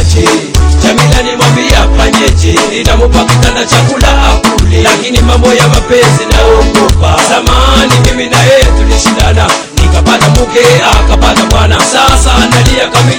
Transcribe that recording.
niache jamila nimwambia fanyeje nitamupa kitanda chakula akule lakini mambo ya mapenzi naogopa zamani mimi na yeye tulishindana nikapata mke akapata bwana sasa analia kami